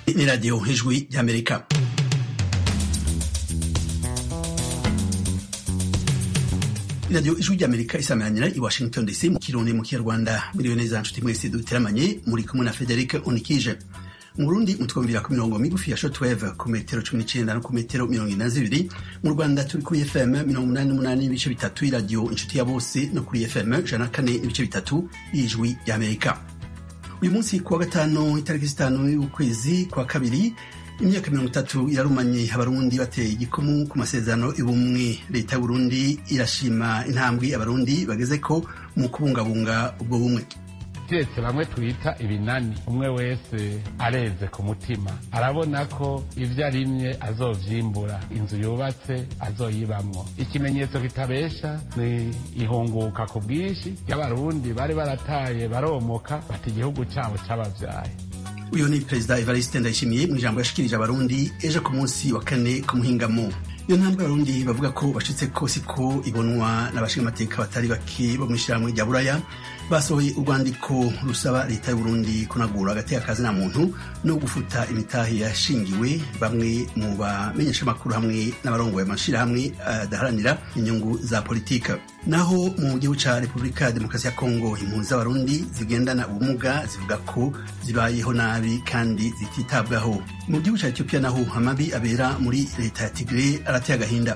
ni radiyo ijwi ry'amerika radiyo ijwi ry'amerika isameranira i washington dc mu kirundi mu kinyarwanda miriwe neza nshuti mwese duteramanye muri kumwe na frederic unikije mu burundi mutwumvira ku mirongo migufi ya shortwave ku metero cumi n'icenda no ku metero mirongo ine na zibiri mu rwanda turi kuri fm mirongo umunani n'umunani n'ibice bitatu y'iradiyo inshuti ya bose no kuri fm ijana na kane n'ibice bitatu y'ijwi ry'amerika uyu munsi kuwa gatanu itariki zitanu y'ukwezi kwa kabiri imyaka mirongo itatu irarumanye abarundi bateye igikumu ku masezerano y'ubumwe leta y'uburundi irashima intambwe abarundi bageze ko mu kubungabunga ubwo bumwe keretse bamwe twita ibinani umwe wese areze ku mutima arabona ko ibyo arimye azovyimbura inzu yubatse azoyibamwo ikimenyetso kitabesha ni ihunguka ku bwinshi y'abarundi bari barataye baromoka bati igihugu cyabo cyabavyaye uyu ni perezida evariste ndayishimiye mu ijambo yashikirije abarundi ejo ku munsi wa kane ku muhingamo iyo ntambwe abarundi bavuga ko bashitse ko siko ibonwa n'abashingamateka batari bake bo mw'ishirahamwe rya buraya basohoye urwandiko rusaba leta y'uburundi kunagura agateka kazina muntu no gufuta imitahe yashingiwe bamwe mu bamenyeshamakuru hamwe n'abarongoye amashirahamwe adaharanira inyungu za politika naho mu gihugu ca repubulika ya demokarasi ya kongo impunzi z'abarundi zigendana ubumuga zivuga ko zibayeho nabi kandi zititabwaho mu gihugu ca etiyopiya naho amabi abera muri leta ya tigre arateye agahinda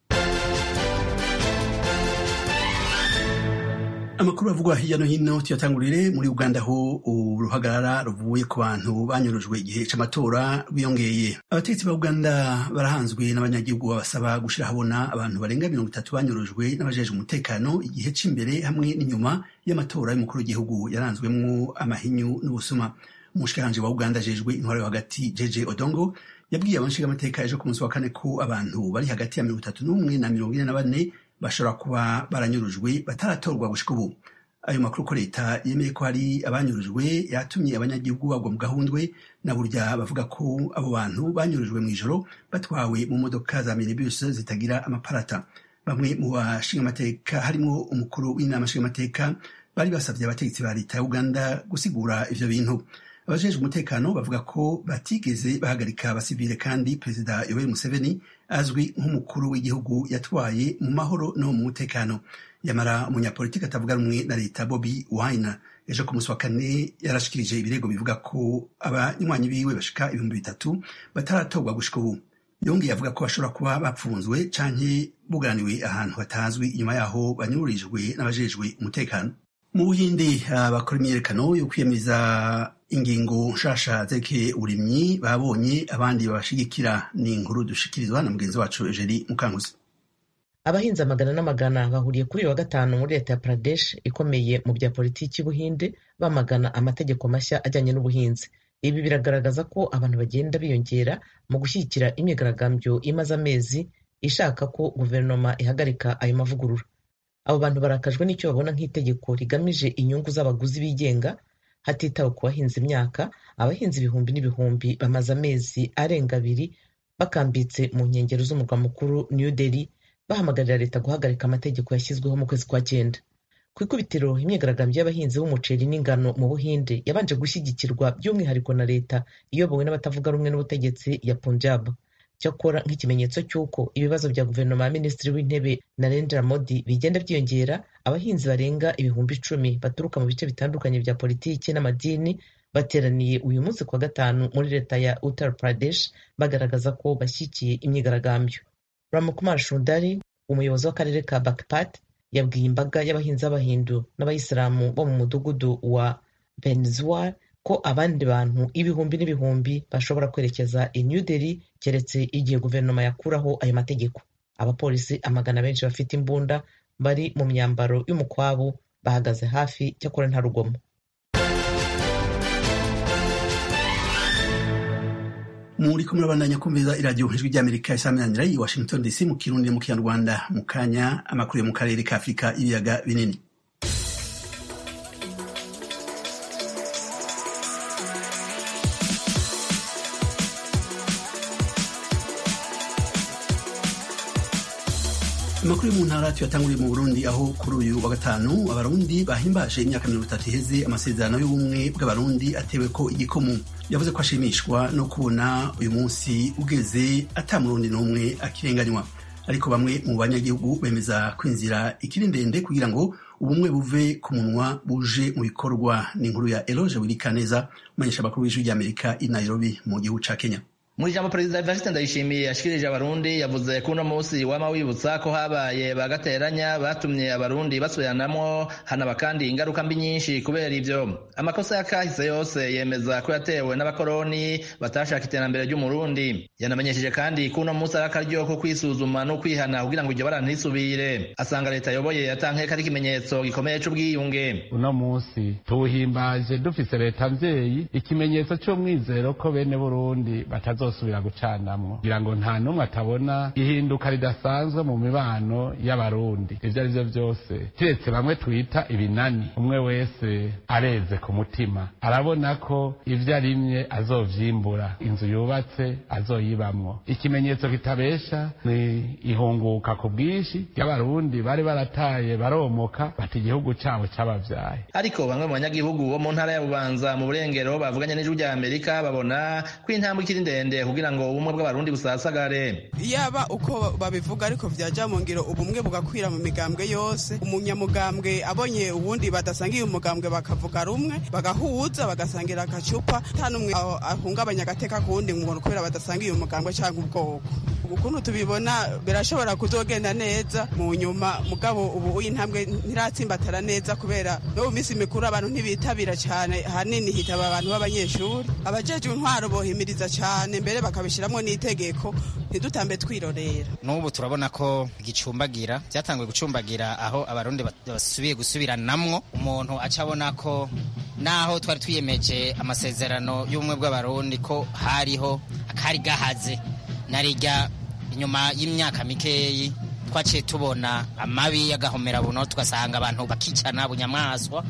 amakuru avugwa hirya no hino tuyatangurire muri uganda aho uruhagarara ruvuye ku bantu banyurujwe igihe c'amatora rwiyongeye abategetsi ba uganda barahanzwe n'abanyagihugu babasaba gushira habona abantu barenga mirongo itatu banyurujwe n'abajejwe umutekano igihe c'imbere hamwe n'inyuma y'amatora y'umukuru w'igihugu yaranzwemwo amahinyu n'ubusuma umushikiranje wa uganda ajejwe intwaro yo hagati jeje odongo yabwiye abanshingamateka ejo ku munsi wa kane ko abantu bari hagati ya mirongo itatu n'umwe na mirongo ine na bane bashobora kuba baranyurujwe bataratorwa gushika ubu ayo makuru ko leta yemeye ko hari abanyurujwe yatumye abanyagihugu bagwa mu gahundwe na burya bavuga ko abo bantu banyurujwe mu ijoro batwawe mu modoka za minibus zitagira amaparata bamwe mu bashingamateka harimwo umukuru w'inama nshingamateka bari basabye abategetsi ba leta ya uganda gusigura ivyo bintu abajejwe umutekano bavuga ko batigeze bahagarika abasivile kandi perezida yoweri museveni azwi nk'umukuru w'igihugu yatwaye mu mahoro no mu mutekano yamara umunyapolitiki atavuga rumwe na leta bobi wine ejo ku munsi wa kane yarashikirije ibirego bivuga ko abanywanyi biwe bashika ibihumbi bitatu bataratorwa gushika ubu yongeye avuga ko bashobora kuba bapfunzwe canke buganiwe ahantu hatazwi inyuma yaho banyururijwe n'abajejwe umutekano mu buhindi abakora imyiyerekano yo kwiyemeza ingingo nshasha zerekeye uburimyi babonye abandi babashigikira ni inkuru dushikirizwa na mugenzi wacu Eugenie Mukankusi abahinzi amagana n'amagana bahuriye kuri uyu wa gatanu muri leta ya Pradesh ikomeye mu bya politiki y'ubuhinde bamagana amategeko mashya ajyanye n'ubuhinzi ibi biragaragaza ko abantu bagenda biyongera mu gushyigikira imyigaragambyo imaze amezi ishaka ko guverinoma ihagarika ayo mavugurura abo bantu barakajwe n'icyo babona nk'itegeko rigamije inyungu z'abaguzi bigenga hatitawe ku bahinzi imyaka abahinzi ibihumbi n'ibihumbi bamaze amezi arenga abiri bakambitse mu nkengero z'umurwa mukuru New Delhi bahamagarira leta guhagarika amategeko yashyizweho mu kwezi kwa cyenda ku ikubitiro imyigaragambyo y'abahinzi b'umuceri n'ingano mu buhinde yabanje gushyigikirwa by'umwihariko na leta iyobowe n'abatavuga rumwe n'ubutegetsi ya Punjab cyakora nk'ikimenyetso cy'uko ibibazo bya guverinoma ya minisitiri w'intebe narendra modi bigenda byiyongera abahinzi barenga ibihumbi icumi baturuka mu bice bitandukanye bya politiki n'amadini bateraniye uyu munsi kwa gatanu muri leta ya uttar pradesh bagaragaza ko bashyigikiye imyigaragambyo ramakumar shundari umuyobozi w'akarere ka bakpat yabwiye imbaga y'abahinzi b'abahindu n'abayisilamu bo mu mudugudu wa benzwar ko abandi bantu ibihumbi n'ibihumbi bashobora kwerekeza i New Delhi keretse igihe guverinoma yakuraho ayo mategeko abapolisi amagana benshi bafite imbunda bari mu myambaro y'umukwabu bahagaze hafi cyakora nta rugomo muri kumwe babandanya kumviza iradiyo ijwi ry'amerika isaminanira i washington dc mu kirundi mu kinyarwanda mu kanya amakuru yo mu karere ka afurika ibiyaga binini amakuru yo mu ntara tuyatanguriye mu burundi aho kuri uyu wa gatanu abarundi bahimbaje imyaka mirongo itatu iheze amasezerano y'ubumwe bw'abarundi atewe ko igikomu yavuze ko ashimishwa no kubona uyu munsi ugeze ata murundi n'umwe akirenganywa ariko bamwe mu banyagihugu bemeza ko inzira ikiri ndende kugira ngo ubumwe buve ku munwa buje mu bikorwa ni inkuru ya eloge wirikaneza umumenyesha amakuru w'ijwi ry'amerika i nairobi mu gihugu ca kenya mu ijambo perezida evariste ndayishimiye yashikirije abarundi yavuze ko uno munsi wama wibutsa ko habaye bagateranya batumye abarundi basubiranamwo hanaba kandi ingaruka mbi nyinshi kubera ivyo amakosa yakahise yose yemeza ko yatewe n'abakoroni batashaka iterambere ry'umurundi yanamenyesheje kandi ko uno munsi ari akaryo ko kwisuzuma no kwihana kugira ngo iryo bara ntisubire asanga leta ayoboye yatankeka ari ikimenyetso gikomeye c'ubwiyunge uno munsi tuwuhimbaje dufise leta mvyeyi ikimenyetso c'umwizero ko bene burundi batazo bazosubira gucanamwo kugira ngo nta n'umwe atabona ihinduka ridasanzwe mu mibano y'abarundi ivyo ari vyo vyose kiretse bamwe twita ibinani umwe wese areze ku mutima arabona ko ivyo arimye azovyimbura inzu yubatse azoyibamwo ikimenyetso kitabesha ni ihunguka ku bwinshi ry'abarundi bari barataye baromoka bati igihugu cabo cabavyaye ariko bamwe mu banyagihugu bo mu ntara ya bubanza mu burengero bavuganye n'ijwi rya amerika babona ko intambwe ikiri ndende kugira ngo ubumwe bw'abarundi busasagare yaba uko babivuga ariko vyaja mu ngiro ubumwe bugakwira mu migambwe yose umunyamugambwe abonye uwundi badasangiye umugambwe bakavuga rumwe bagahuza bagasangira agacupa nta n'umwe ahungabanya agateka kuwundi ngo kubera badasangiye umugambwe canke ubwoko ukuntu tubibona birashobora kuzogenda neza mu nyuma mugabo ubu intambwe ntiratsimbatara neza kubera no mu minsi mikuru abantu ntibitabira cyane hanini hitaba abantu b'abanyeshuri abajejwe intwaro bohimiriza cyane mbere bakabishyiramo n'itegeko ntidutambe twirorera n'ubu turabona ko gicumbagira byatanguye gucumbagira aho abarundi basubiye gusubiranamwo umuntu aca abona ko naho twari twiyemeje amasezerano y'ubumwe bw'abarundi ko hariho akari gahaze narijya inyuma y'imyaka mikeyi twaciye tubona amabi y'agahomera buno tugasanga abantu bakicana bunyamaswa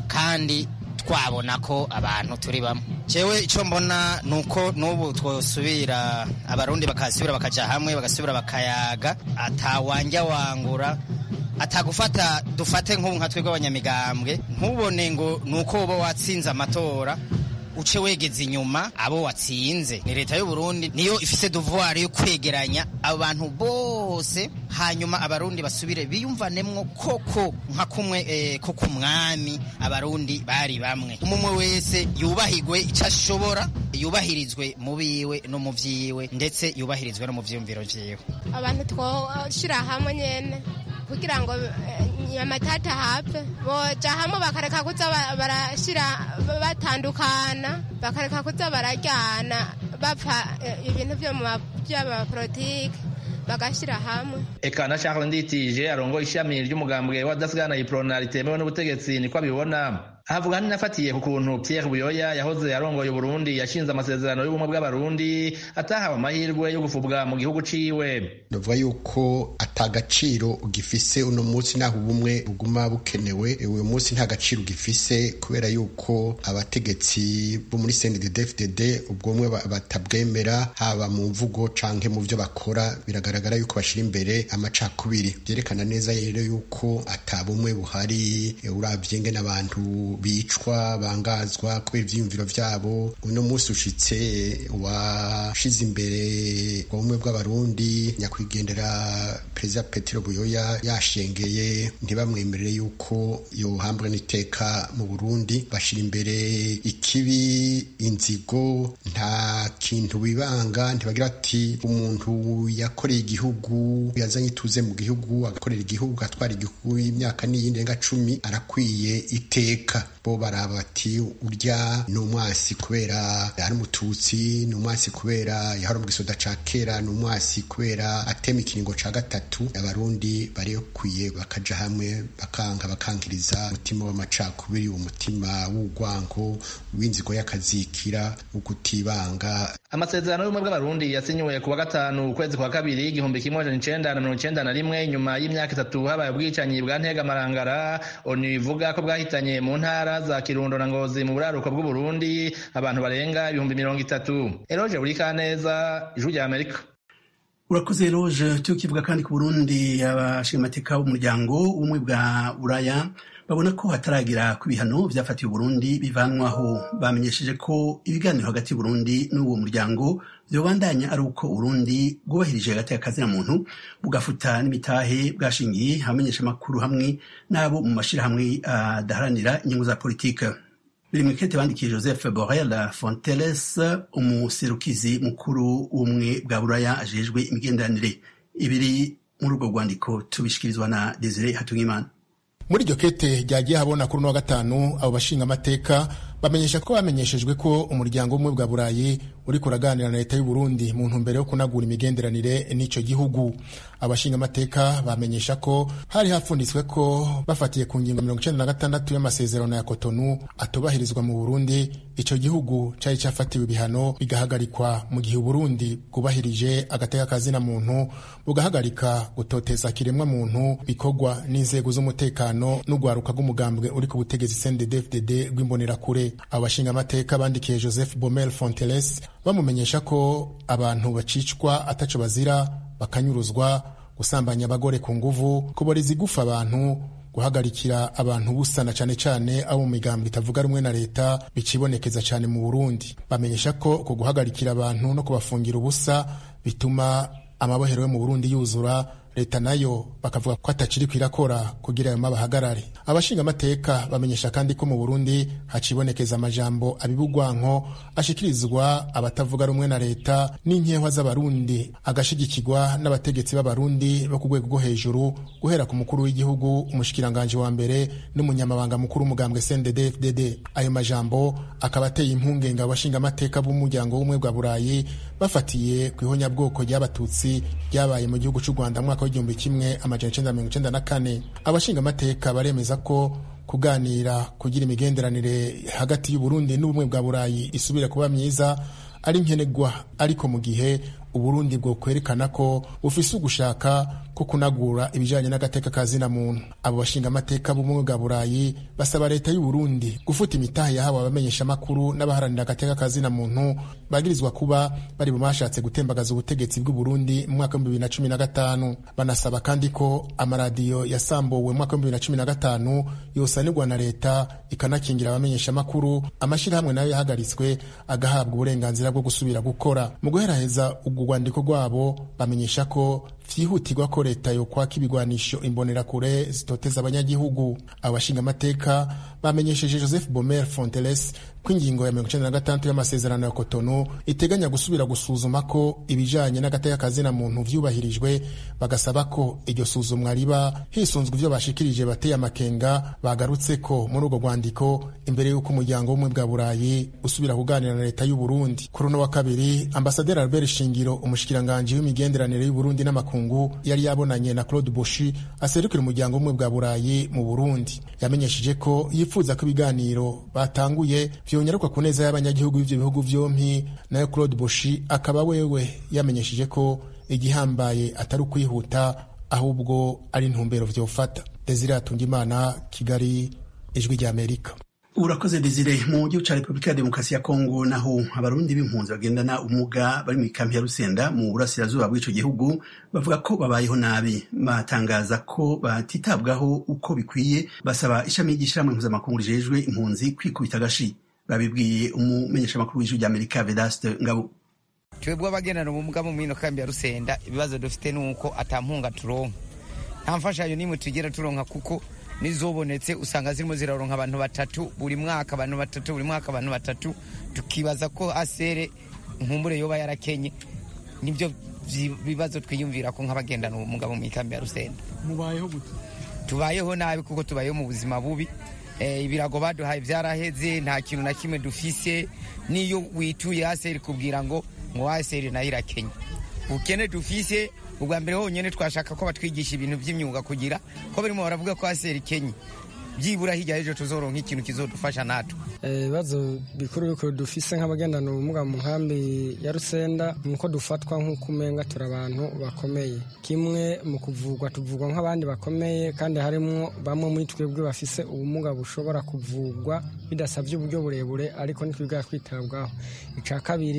kandi twabona ko abantu turi bamwe jewe icyo mbona ni uko n'ubu twosubira abarundi bakasubira bakaja hamwe bagasubira bakayaga atawanja wangura atagufata dufate nk'ubu nka twebwe abanyamigambwe ntubone ngo ni uko uba watsinze amatora uce wegeze inyuma abo watsinze ni leta y'u Burundi niyo ifise devoir yo kwegeranya abantu bose hanyuma abarundi basubire biyumvanemwo koko nka kumwe eh, ko kumwami abarundi bari bamwe umumwe wese yubahigwe icyo ashobora yubahirizwe mu biwe no mu vyiwe ndetse yubahirizwe no mu vyiyumviro vyiwe abantu twoshira hamwe nyene kugira ngo nyamatata hapfe boja hamwe bakareka kuza barashira batandukana bakareka kuza barajyana bapfa ibintu by'abapolitike bagashyira hamwe eka na Charles Nditije arongoye ishami ry'umugambwe wa dasigana iprona ritemewe n'ubutegetsi niko abibona ahavuga nafatiye ku kuntu Pierre Buyoya yahoze arongoye Burundi yashinze amasezerano y'ubumwe bw'abarundi atahawe amahirwe yo gufubwa mu gihugu ciwe ndavuga yuko atagaciro ugifise uno munsi naho ubumwe buguma bukenewe uyu munsi nta gaciro ugifise kubera yuko abategetsi bo muri CNDD-FDD ubwo bumwe batabwemera haba mu mvugo canke mu vyo bakora biragaragara yuko bashira imbere amacakubiri byerekana neza rero yuko atabumwe buhari uravye ngene abantu bicwa bangazwa kubera ivyiyumviro vyabo uno munsi ushitse washize imbere ubumwe bw'abarundi nyakwigendera perezida petero buyoya yashengeye ntibamwemerere yuko yohambwa n'iteka mu burundi bashira imbere ikibi inzigo nta kintu bibanga ntibagira ati umuntu yakoreye igihugu yazanye ituze mu gihugu agakorera igihugu atwara igihugu imyaka n'iyindi renga cumi arakwiye iteka bo baraba bati urya ni umwasi kubera ari umututsi ni umwasi kubera yahora mu gisoda ca kera ni umwasi kubera atema ikiringo ca gatatu abarundi barikwiye bakaja hamwe bakanga bakankiriza umutima w'amacakubiri umutima w'urwango w'inzigo y'akazikira ukutibanga amasezerano y'ubumwe bw'abarundi yasinyiwe ku wa gatanu ukwezi kwa kabiri igihumbi kimwe majana icenda na mirongo icenda na rimwe nyuma y'imyaka itatu habaye ubwicanyi bwa ntegamarangara onu ivuga ko bwahitanye mu ntara za kirundo na ngozi mu buraruko bw'uburundi abantu barenga ibihumbi mirongo itatu eroje buri kaneza ijwi rya amerika urakoze roje tukivuga kandi ku burundi abashingamateka b'umuryango ubumwe bwa buraya babona ko hataragira ku ibihano vyafatiwe Burundi bivanwaho bamenyesheje ko ibiganiro hagati y'Uburundi n'uwo muryango vyobandanya ari uko Burundi bwubahirije hagati y'akazina muntu bugafuta n'imitahe bwashingiye abamenyesha amakuru hamwe n'abo mu mashirahamwe adaharanira inyungu za politike biri mu ikete bandikiye Joseph Borrell Fonteles umuserukizi mukuru w'ubumwe bwa Buraya ajejwe imigenderanire ibiri muri urwo rwandiko tubishikirizwa na Desire Hatungimana muri iryo kete ryagiye habona kuri uno wa gatanu abo bashinga amateka bamenyesha ko bamenyeshejwe ko umuryango w'ubumwe bwa burayi uri kuraganira na leta y'u Burundi mu ntumbero yo kunagura imigenderanire n'ico gihugu abashinga amateka bamenyesha ko hari hapfunditswe ko bafatiye ku ngingo mirongo icenda na gatandatu y'amasezerano ya Cotonou atubahirizwa mu Burundi ico gihugu cari cafatiwe ibihano bigahagarikwa mu gihe Burundi bwubahirije agateka kazina muntu bugahagarika gutoteza kiremwa muntu bikorwa n'inzego z'umutekano n'ugwaruka rw'umugambwe uri ku butegetsi CNDD-FDD rw'imbonerakure abashinga amateka bandikiye Joseph Bomel Fonteles bamumenyesha ko abantu bacicwa ataco bazira bakanyuruzwa gusambanya abagore ku nguvu kuboreza igufa abantu guhagarikira abantu busana cane cane abo mu migambo itavuga rumwe na leta bicibonekeza cane mu Burundi bamenyesha ko ku guhagarikira abantu no kubafungira ubusa bituma amabohero yo mu Burundi yuzura leta nayo bakavuga ko atakiri kwirakora kugira ayo mabahagarare abashinga amateka bamenyesha kandi ko mu Burundi hacibonekeza amajambo abibugwanko ashikirizwa abatavuga rumwe na leta n'inkehwa z'abarundi agashigikirwa n'abategetsi b'abarundi bo ku rwego rwo hejuru guhera ku mukuru w'igihugu umushikiranganje wa mbere n'umunyamabanga mukuru w'umugambwe CNDD-FDD ayo majambo akaba ateye impungenge abashinga amateka b'umuryango w'ubumwe bwa Burayi bafatiye ku ihonyabwoko ry'abatutsi ryabaye mu gihugu cy'u Rwanda mwaka w'igihumbi kimwe amajana icenda mirongo icenda na kane abashinga amateka baremeza ko kuganira kugira imigenderanire hagati y'u Burundi n'ubumwe bwa Burayi isubire kuba myiza ari nkenerwa ariko mu gihe uburundi bwo kwerekana ko bufise ugushaka ko kunagura ibijanye n'agateka ka zina muntu abo bashinga amateka b'ubumwe bwa burayi basaba leta y'u Burundi gufuta imitahe yahawe abamenyesha amakuru n'abaharanira agateka ka zina muntu bagirizwa kuba bari mu bashatse gutembagaza ubutegetsi bw'u Burundi mu mwaka w'ibihumbi bibiri na cumi na gatanu banasaba kandi ko amaradiyo yasambuwe mu mwaka w'ibihumbi bibiri na cumi na gatanu yosanirwa na leta ikanakingira abamenyesha amakuru amashirahamwe nayo yahagaritswe agahabwa uburenganzira bwo gusubira gukora mu guheraheza ubwo rwandiko rwabo bamenyesha ko vyihutirwa ko leta yokwaka ibigwanisho imbonerakure zitoteza abanyagihugu abashinga amateka bamenyesheje joseph bomer fonteles ko ingingo ya mirongo icenda na gatandatu y'amasezerano ya kotono iteganya gusubira gusuzuma ko ibijanye n'agateka kazina muntu vyubahirijwe bagasaba ko iryo suzumwa riba hisunzwe ivyo bashikirije bateye amakenga bagarutse ko muri urwo rwandiko imbere y'uko umuryango w'ubumwe bwa burayi usubira kuganira na leta y'u Burundi kuri uno wa kabiri ambasaderi albert shingiro umushikiranganji w'imigenderanire y'u Burundi n'amakungu yari yabonanye na claude boshi aserukira umuryango w'ubumwe bwa burayi mu burundi yamenyesheje ko yifuza ko ibiganiro batanguye vyonyaruka ku neza y'abanyagihugu b'ivyo bihugu vyompi nayo claude boshi akaba wewe yamenyesheje ko igihambaye atari ukwihuta ahubwo ari intumbero vyofata desire atungimana kigali ijwi ry'amerika urakoze desire mu gihugu ca repubulika ya demokarasi ya kongo naho abarundi b'impunzi bagendana ubumuga bari mu ikambi ya rusenda mu burasirazuba bw'ico gihugu bavuga ko babayeho nabi batangaza ko batitabwaho uko bikwiye basaba ishami ry'ishirahamwe mpuzamakungu rijejwe impunzi kwikubita agashi babibwiye umumenyeshamakuru w'ijwi ry'amerika vedaste ngabo twebwe abagendana ubumuga mu mino kambi ya rusenda ibibazo dufite ni uko atampunga turonka nta mfashanyo n'imwe tugera turonka kuko nizobonetse usanga zirimo ziraronka abantu batatu buri mwaka abantu batatu buri mwaka abantu batatu tukibaza ko asere nkumbure yoba yarakenye nibyo bibazo twiyumvira ko nk'abagendana ubumuga mu ikambi ya rusenda mubayeho gute tubayeho nabi kuko tubayeho mu buzima bubi ibirago baduhaye byaraheze nta kintu na kimwe dufise n'iyo wituye aseri kubwira ngo ngo aseri nayo irakenye ubukene dufise ubwa mbere honyine twashaka ko batwigisha ibintu by'imyuga kugira ko barimo baravuga ko aseri kenye byibura hirya y'ejo tuzoronka ikintu kizodufasha natwe ibibazo bikuru bikuru dufise nk'abagendana ubumuga mu nkambi ya rusenda ni uko dufatwa nk'uko umenga turi abantu bakomeye kimwe mu kuvugwa tuvugwa nk'abandi bakomeye kandi harimo bamwe muri twebwe bafise ubumuga bushobora kuvugwa bidasabye uburyo burebure ariko ntitwiga kwitabwaho icya kabiri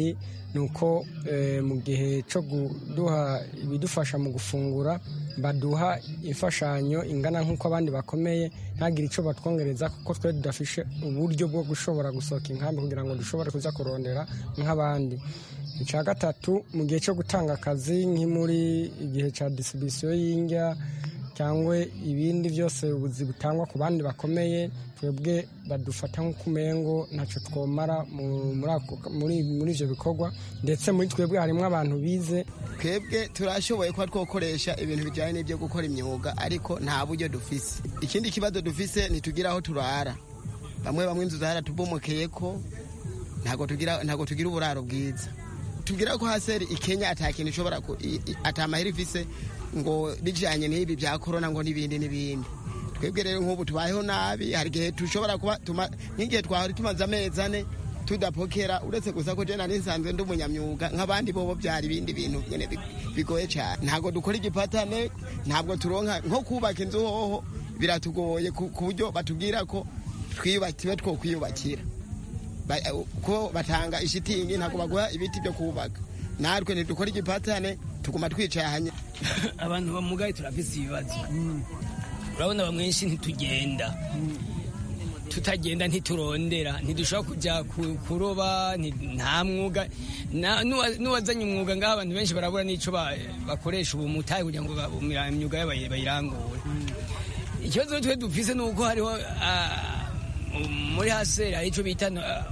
ni uko mu gihe cyo kuduha ibidufasha mu gufungura baduha imfashanyo ingana nk'uko abandi bakomeye ntagire icyo batwongereza kuko twe tudafishe uburyo bwo gushobora gusohoka inkambi kugira ngo dushobore kuza kurondera nk'abandi icya gatatu mu gihe cyo gutanga akazi nk'imuri igihe cya disibisiyo y'indya cyangwa ibindi byose ubuzi butangwa ku bandi bakomeye twebwe badufata nk'ukumengo ntacyo twomara muri ibyo bikorwa ndetse muri twebwe harimo abantu bize twebwe turashoboye kuba twakoresha ibintu bijyanye n'ibyo gukora imyuga ariko nta buryo dufise ikindi kibazo dufise ntitugira aho turara bamwe bamwe inzu zaratubomokeye ko ntabwo tugira uburaro bwiza tubwira ko haseri ikenya atakintu ishobora atamahera ifise ngo bijyanye n'ibi bya korona ngo n'ibindi n'ibindi twebwe rero nk'ubu tubayeho nabi hari igihe dushobora kuba nk'igihe twahora tumaze amezi ane tudapokera uretse gusa ko jena nisanzwe ndi umunyamyuga nk'abandi bobo byari ibindi bintu nyine bigoye cyane ntabwo dukora igipatane ntabwo turonka nko kubaka inzu hoho biratugoye ku buryo batubwira ko twiyubakiwe two kwiyubakira ko batanga ishitingi ntabwo baguha ibiti byo kubaka natwe ntidukora igipatane tuguma twicaye ahanye abantu bamugaye turafise ibibazo urabona bamwenshi ntitugenda tutagenda ntiturondera ntidushobora kujya kuroba nta mwuga n'uwazanye umwuga ngaho abantu benshi barabura n'icyo bakoresha ubu mutahe kugira ngo imyuga yabo bayirangure ikibazo twe dufise ni uko hariho muri haseri hari icyo bita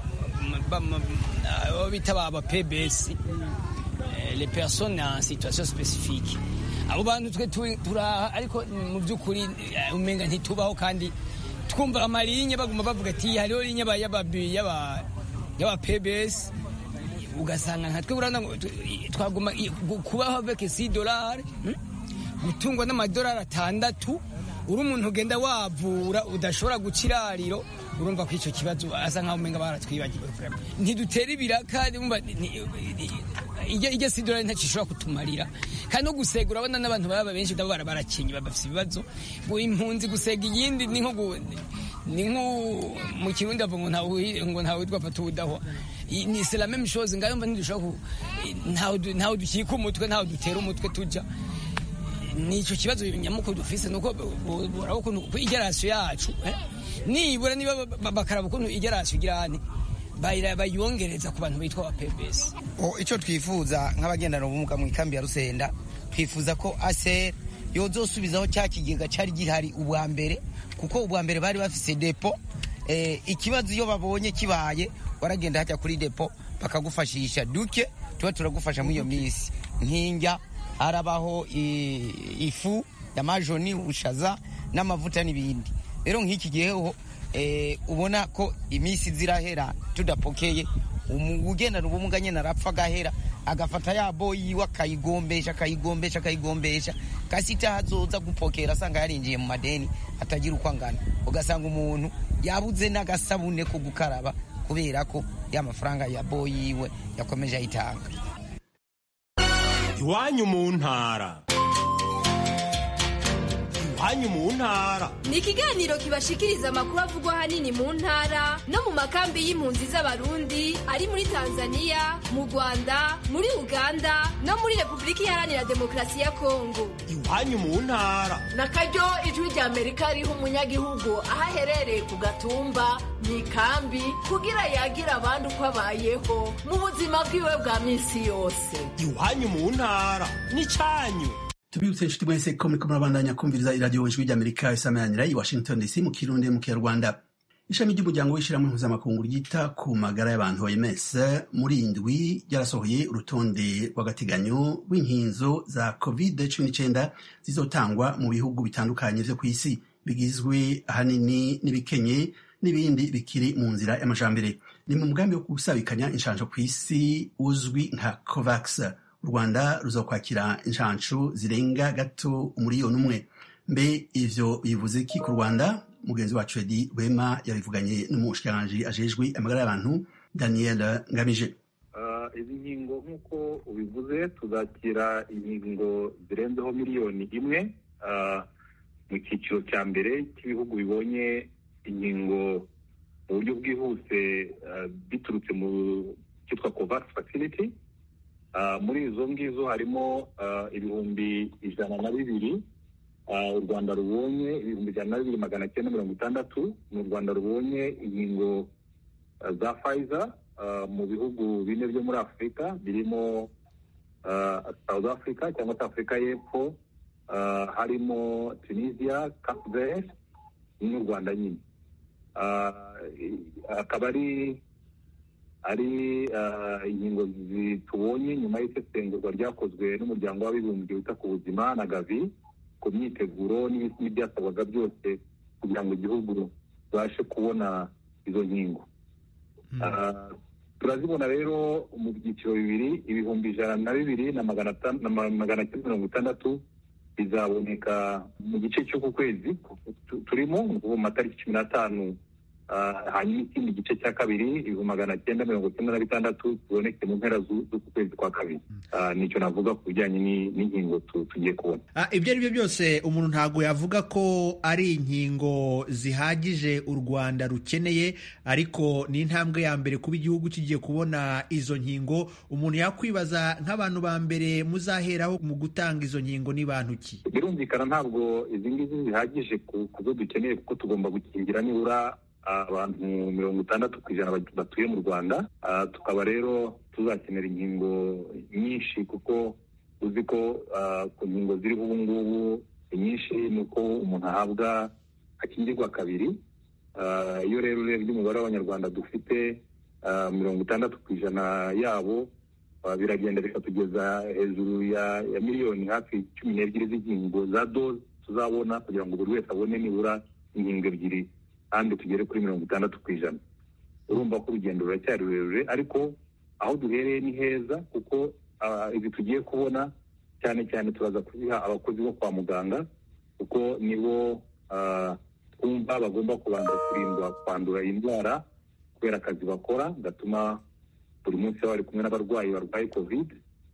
bita ba pbs les personnes en situation spécifique abo bantu twe turaha ariko mu by'ukuri umenga ntitubaho kandi twumva amarinye baguma bavuga ati hariho linye y'aba pbs ugasanga nka twe urabona twaguma kubaho avec si dolari gutungwa n'amadolari atandatu uri umuntu ugenda wavura udashobora guca irariro urumva ko icyo kibazo asa nkaho umenga baratwibagiwe ntidutera ibiraka ijya si dolari ntacyo ishobora kutumarira kandi no gusega urabona n'abantu baba benshi nabo barakenye bafite ibibazo impunzi gusega iyindi ni nko ni nko mu kirundi avuga ngo ntawe ngo ntawe witwa fata ubudahwa ni c'est la même chose ngayo mva ntidushobora ntawe dukika umutwe ntawe dutera umutwe tujya nicyo kibazo nyamukuru dufise nuko urabona ukuntu igerasiyo yacu nibura niba bakaraba ukuntu igerasiyo igirane bayongereza ku bantu bitwa ba pbs icyo twifuza nk'abagendana ubumuga mu ikambi ya rusenda twifuza ko aser yozosubizaho cya kigega cyari gihari ubwa mbere kuko ubwa mbere bari bafise depo ikibazo iyo babonye kibaye waragenda hajya kuri depo bakagufashisha duke tuba turagufasha muri iyo minsi nk'injya harabaho ifu ya majoni ushaza n'amavuta n'ibindi rero nk'iki giheho ubona ko iminsi zirahera tudapokeye ugendana ubumuga nyine arapfa agahera agafata ya boyi yiwe akayigombesha akayigombesha akayigombesha kasita hazoza gupokera asanga yarinjiye mu madeni atagira uko angana ugasanga umuntu yabuze n'agasabune ko gukaraba kubera ko ya mafaranga ya boyi yiwe yakomeje ayitanga iwanyu mu ntara iwanyu mu ntara ni ikiganiro kibashikiriza amakuru avugwa ahanini mu ntara no mu makambi y'impunzi z'abarundi ari muri tanzania mu rwanda muri uganda no muri repubulika iharanira demokarasi ya kongo iwanyu mu ntara na karyo ijwi rya amerika riha umunyagihugu aho aherereye ku gatumba mu ikambi kugira yagira abandi uko abayeho mu buzima bwiwe bwa minsi yose iwanyu mu ntara n'icyanyu tubibutse inshuti mwese ko muriko murabandanya kumviriza iradiyo ijwi ry'amerika isameranira i washington dc mu kirundi mu kinyarwanda ishami ry'umuryango w'ishyirahamwe mpuzamakungu ryita ku magara y'abantu oms muri indwi ryarasohoye urutonde rw'agateganyo rw'inkinzo za covid cumi n'icyenda zizotangwa mu bihugu bitandukanye vyo ku isi bigizwe ahanini n'ibikenye n'ibindi bikiri mu nzira y'amajambere ni mu mugambi wo gusabikanya inshanjo ku isi uzwi nka covax u rwanda ruzokwakira inshanshu zirenga gato umuriyoni umwe mbe ivyo bivuze ki ku rwanda mugenzi wacu edi rwema yabivuganye n'umushikiranganji ajejwe amagara y'abantu daniel ngamije izi nkingo nk'uko ubivuze tuzakira inkingo zirenzeho miliyoni imwe mu cyiciro cya mbere cy'ibihugu bibonye inkingo mu buryo bwihuse biturutse mu cyitwa covax facility muri izo ngizo harimo ibihumbi ijana na bibiri u rwanda rubonye ibihumbi ijana na bibiri magana cyenda mirongo itandatu ni u rwanda rubonye inkingo za fayiza mu bihugu bine byo muri afurika birimo south africa cyangwa se afurika y'epfo harimo tunisia cape verde n'u rwanda nyine akaba ari ari inkingo tubonye nyuma y'isesengurwa ryakozwe n'umuryango w'abibumbye wita ku buzima na gavi ku myiteguro n'ibyasabwaga byose kugira ngo igihugu kibashe kubona izo nkingo turazibona rero mu byiciro bibiri ibihumbi ijana na bibiri na magana cyenda mirongo itandatu bizaboneka mu gice cy'uku kwezi turimo mu matariki cumi n'atanu hanyuma ikindi gice cya kabiri ibihumbi magana cyenda mirongo cyenda na bitandatu kiboneke mu mpera z'uku kwezi kwa kabiri nicyo navuga ku bijyanye n'inkingo tugiye kubona ibyo ari byo byose umuntu ntabwo yavuga ko ari inkingo zihagije u rwanda rukeneye ariko ni intambwe ya mbere kuba igihugu kigiye kubona izo nkingo umuntu yakwibaza nk'abantu ba mbere muzaheraho mu gutanga izo nkingo ni bantu ki birumvikana ntabwo izi ngizi zihagije ku byo dukeneye kuko tugomba gukingira nibura abantu mirongo itandatu ku ijana batuye mu rwanda tukaba rero tuzakenera inkingo nyinshi kuko uzi ko ku nkingo ziriho ubu ngubu inyinshi ni uko umuntu ahabwa akingirwa kabiri iyo rero urebye umubare w'abanyarwanda dufite mirongo itandatu ku ijana yabo biragenda bikatugeza hejuru ya miliyoni hafi cumi n'ebyiri z'inkingo za doze tuzabona kugira ngo buri wese abone nibura inkingo ebyiri kandi tugere kuri mirongo itandatu ku ijana urumva ko urugendo ruracyari rurerure ariko aho duhereye ni heza kuko ibi tugiye kubona cyane cyane turaza kuziha abakozi bo kwa muganga kuko nibo twumva bagomba kubanza kurindwa kwandura iyi ndwara kubera akazi bakora gatuma buri munsi baba bari kumwe n'abarwayi barwaye covid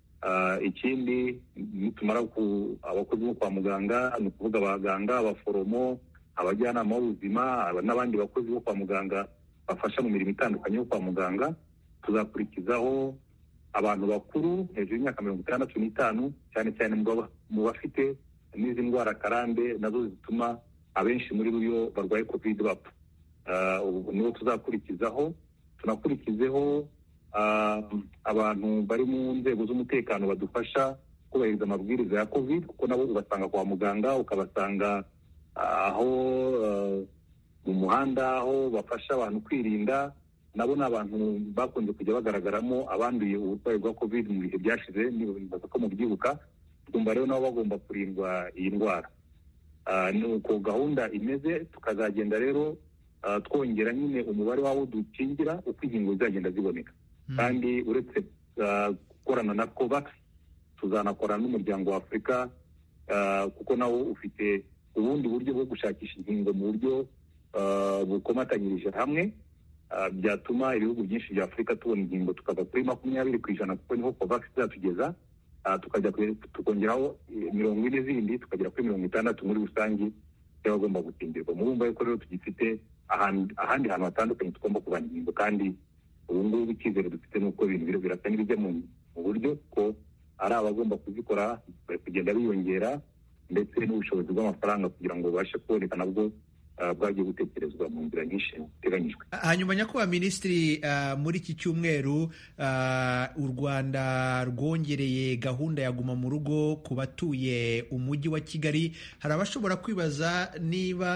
ikindi nitumara abakozi bo kwa muganga ni ukuvuga abaganga abaforomo abajyanama b'ubuzima n'abandi bakozi bo kwa muganga bafasha mu mirimo itandukanye yo kwa muganga tuzakurikizaho abantu bakuru hejuru y'imyaka mirongo itandatu n'itanu cyane cyane mu bafite n'izi ndwara karande nazo zituma abenshi muri bo barwaye covid bapfa nibo tuzakurikizaho tunakurikizeho abantu bari mu nzego z'umutekano badufasha kubahiriza amabwiriza ya covid kuko nabo ubasanga kwa muganga ukabasanga aho mu muhanda aho bafasha abantu kwirinda nabo ni abantu bakunze kujya bagaragaramo abanduye uburwayi bwa covid mu bihe byashize nibaza ko mubyibuka twumva rero nabo bagomba kurindwa iyi ndwara ni uko gahunda imeze tukazagenda rero twongera nyine umubare w'abo dukingira uko inkingo zizagenda ziboneka kandi uretse gukorana na covax tuzanakorana n'umuryango wa afurika kuko nawo ufite ubundi buryo bwo gushakisha inkingo mu buryo bukomatanyirije hamwe byatuma ibihugu byinshi bya afurika tubona inkingo tukava kuri makumyabiri ku ijana kuko niho covax izatugeza tukajya tukongeraho mirongo ine zindi tukagera kuri mirongo itandatu muri rusange y'abagomba gukingirwa murumva yuko rero tugifite ahandi hantu hatandukanye tugomba kuvana inkingo kandi ubu ngubu icyizere dufite ni uko ibintu birasa n'ibijya mu buryo ko ari abagomba kuzikora bari kugenda biyongera ndetse n'ubushobozi bw'amafaranga kugira ngo babashe kuboneka nabwo bwagiye gutekerezwa mu nzira nyinshi ziteganyijwe hanyuma nyakubahwa minisitiri muri iki cyumweru u rwanda rwongereye gahunda ya guma mu rugo ku batuye umujyi wa kigali hari abashobora kwibaza niba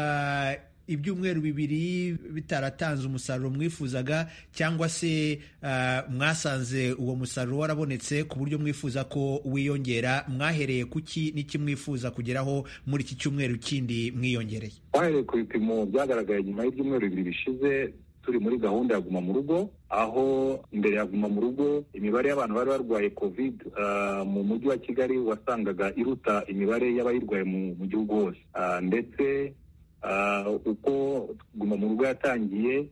ibyumweru bibiri bitaratanze umusaruro mwifuzaga cyangwa se mwasanze uwo musaruro warabonetse ku buryo mwifuza ko wiyongera mwahereye kuki n'iki mwifuza kugeraho muri iki cyumweru kindi mwiyongereye twahereye ku bipimo byagaragaye nyuma y'ibyumweru bibiri bishize turi muri gahunda ya guma mu rugo aho imbere ya guma mu rugo imibare y'abantu bari barwaye covid mu mujyi wa kigali wasangaga iruta imibare y'abayirwaye mu gihugu hose ndetse uko guma mu rugo yatangiye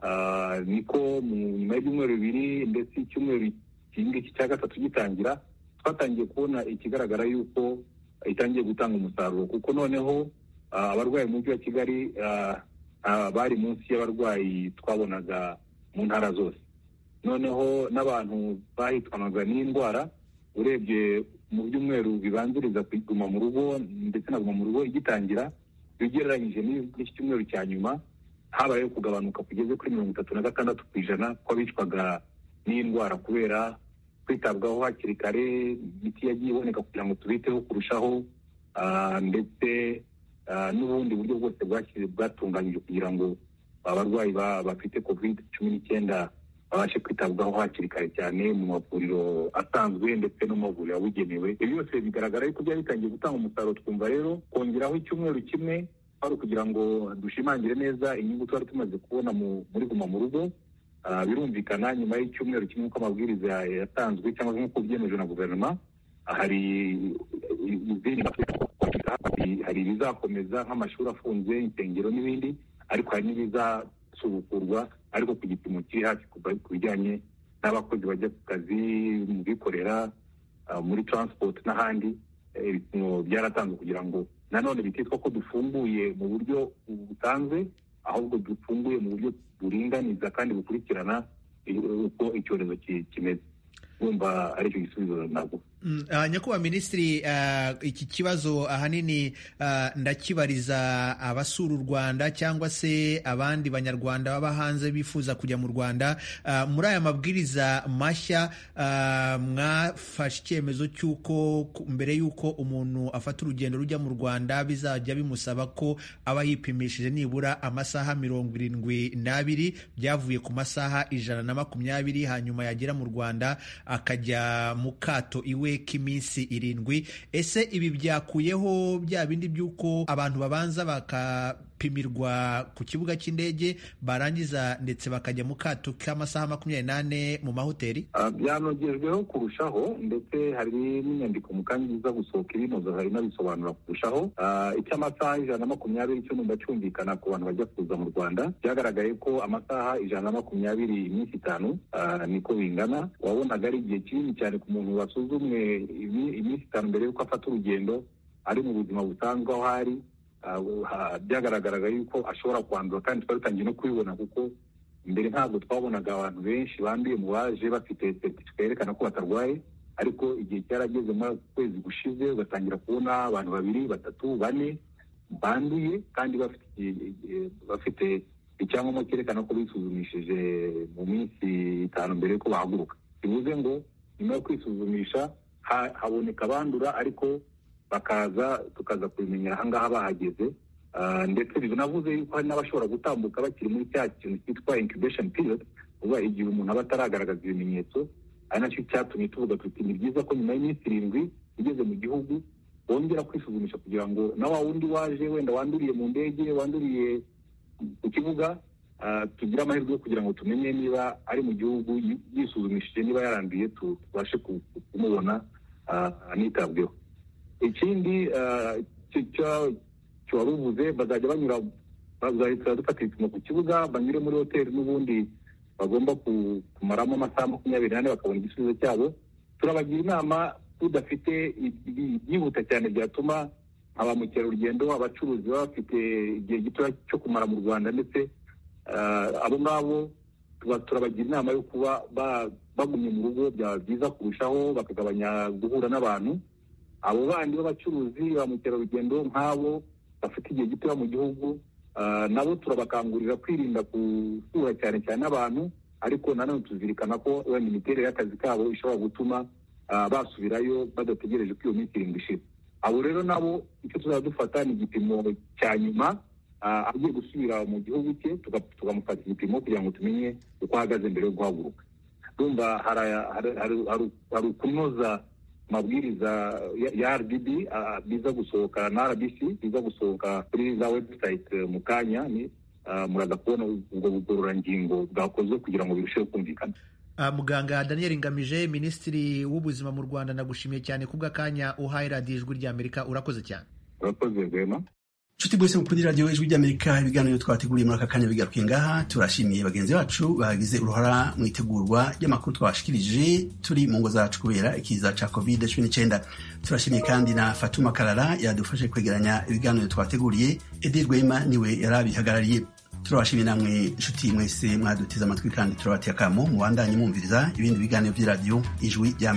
niko nyuma y'ibyumweru bibiri ndetse icyumweru ngiki cya gatatu gitangira twatangiye kubona ikigaragara yuko itangiye gutanga umusaruro kuko noneho abarwayi mu mujyi wa kigali bari munsi y'abarwayi twabonaga mu ntara zose noneho n'abantu bahitwanaga n'indwara urebye mu byumweru bibanziriza kuguma mu rugo ndetse na guma mu rugo igitangira iyo ugereranyije n'iki cyumweru cya nyuma habayeho kugabanuka kugeze kuri mirongo itatu na gatandatu ku ijana kw'abicwaga n'indwara kubera kwitabwaho hakiri kare imiti yagiye iboneka kugira ngo tubiteho kurushaho ndetse n'ubundi buryo bwose bwatunganyije kugira ngo abarwayi bafite covid cumi n'icyenda babashe kwitabwaho hakiri kare cyane mu mavuriro asanzwe ndetse no mu mavuriro yabugenewe ibi byose bigaragara yuko byari bitangiye gutanga umusaruro twumva rero kongeraho icyumweru kimwe ari ukugira ngo dushimangire neza inyungu twari tumaze kubona muri guma mu rugo birumvikana nyuma y'icyumweru kimwe uko amabwiriza yatanzwe cyangwa nk'uko byemejwe na guverinoma hari izindi hari ibizakomeza nk'amashuri afunze insengero n'ibindi ariko hari n'ibizasubukurwa ariko ku gipimo kiri hafi ku bijyanye n'abakozi bajya ku kazi mu bikorera muri transport n'ahandi ibipimo byaratanzwe kugira ngo nanone bititwa ko dufunguye mu buryo busanzwe ahubwo dufunguye mu buryo buringaniza kandi bukurikirana uko icyorezo kimeze wumva aricyo gisubizo ntabwo nyakubahwa minisitiri iki kibazo ahanini ndakibariza abasura u rwanda cyangwa se abandi banyarwanda baba hanze bifuza kujya mu rwanda muri aya mabwiriza mashya mwafashe icyemezo cy'uko mbere y'uko umuntu afata urugendo rujya mu rwanda bizajya bimusaba ko aba yipimishije nibura amasaha mirongo irindwi n'abiri byavuye ku masaha ijana na makumyabiri hanyuma yagera mu rwanda akajya mu kato iwe k'iminsi irindwi ese ibi byakuyeho bya bindi by'uko abantu babanza bakapimirwa ku kibuga cy'indege barangiza ndetse bakajya mu kato k'amasaha makumyabiri n'ane mu mahoteli byanogejweho kurushaho ndetse hari n'inyandiko mu kanya iza gusohoka ibinoza hari n'abisobanura kurushaho icy'amasaha ijana na makumyabiri cyo numva cyumvikana ku bantu bajya kuza mu rwanda byagaragaye ko amasaha ijana na makumyabiri iminsi itanu niko bingana wabonaga ari igihe kinini cyane ku muntu wasuzumwe iminsi itanu mbere y'uko afata urugendo ari mu buzima busanzwe aho ari byagaragaraga yuko ashobora kwandura kandi twari dutangiye no kubibona kuko mbere ntabwo twabonaga abantu benshi banduye mu baje bafite seritifika yerekana ko batarwaye ariko igihe cyarageze muri kwezi gushize ugatangira kubona abantu babiri batatu bane banduye kandi bafite icyangombwa cyerekana ko bisuzumishije mu minsi itanu mbere y'uko bahaguruka bivuze ngo nyuma yo kwisuzumisha haboneka abandura ariko bakaza tukaza kubimenyera ahangaha bahageze ndetse binavuze yuko hari n'abashobora gutambuka bakiri muri cya kintu cyitwa incubation period uba igihe umuntu aba ataragaragaza ibimenyetso ari nacyo cyatumye tuvuga tuti ni byiza ko nyuma y'iminsi irindwi ugeze mu gihugu wongera kwisuzumisha kugira ngo na wa wundi waje wenda wanduriye mu ndege wanduriye ku kibuga tugire amahirwe yo kugira ngo tumenye niba ari mu gihugu yisuzumishije niba yaranduye tubashe kumubona anitabweho ikindi wari uvuze bazajya banyura bazahita dufata ibipimo ku kibuga banyure muri hoteli n'ubundi bagomba kumaramo amasaha makumyabiri n'ane bakabona igisubizo cyabo turabagira inama tudafite ibyihuta cyane byatuma ba mukerarugendo abacuruzi baba bafite igihe gito cyo kumara mu rwanda ndetse abo ngabo turabagira inama yo kuba bagumye mu rugo byaba byiza kurushaho bakagabanya guhura n'abantu abo bandi b'abacuruzi ba mukerarugendo nk'abo bafite igihe gitoya mu gihugu nabo turabakangurira kwirinda guhura cyane cyane n'abantu ariko nanone tuzirikana ko wenda imiterere y'akazi kabo ishobora gutuma basubirayo badategereje ko iyo minsi irindwi ishira abo rero nabo icyo tuzaba dufata ni igipimo cya nyuma agiye gusubira mu gihugu cye tukamufata igipimo kugira ngo tumenye uko ahagaze mbere yo guhaguruka ndumva hari ukunoza amabwiriza ya rdb biza gusohoka na rbc biza gusohoka kuri za website mu kanya muraza kubona ubwo bugororangingo bwakozwe kugira ngo birusheho kumvikana muganga daniel ngamije minisitiri w'ubuzima mu rwanda nagushimiye cyane kubw'akanya uhaye radiyo ijwi ry'amerika urakoze cyane urakoze rwema nshuti bwese mukuri radiyo ijwi ry'amerika ibiganiro twateguriye muri aka kanya bigarukiye ngaha turashimiye bagenzi bacu bagize uruhara mu itegurwa ry'amakuru twabashikirije turi mu ngo zacu kubera ikiza cya covid cumi n'icyenda turashimiye kandi na fatuma karara yadufashe kwegeranya ibiganiro twateguriye edi rwema niwe yari abihagarariye turabashimiye namwe inshuti mwese mwaduteze amatwi kandi turabateye akamo mubandanye mwumviriza ibindi biganiro by'iradiyo ijwi rya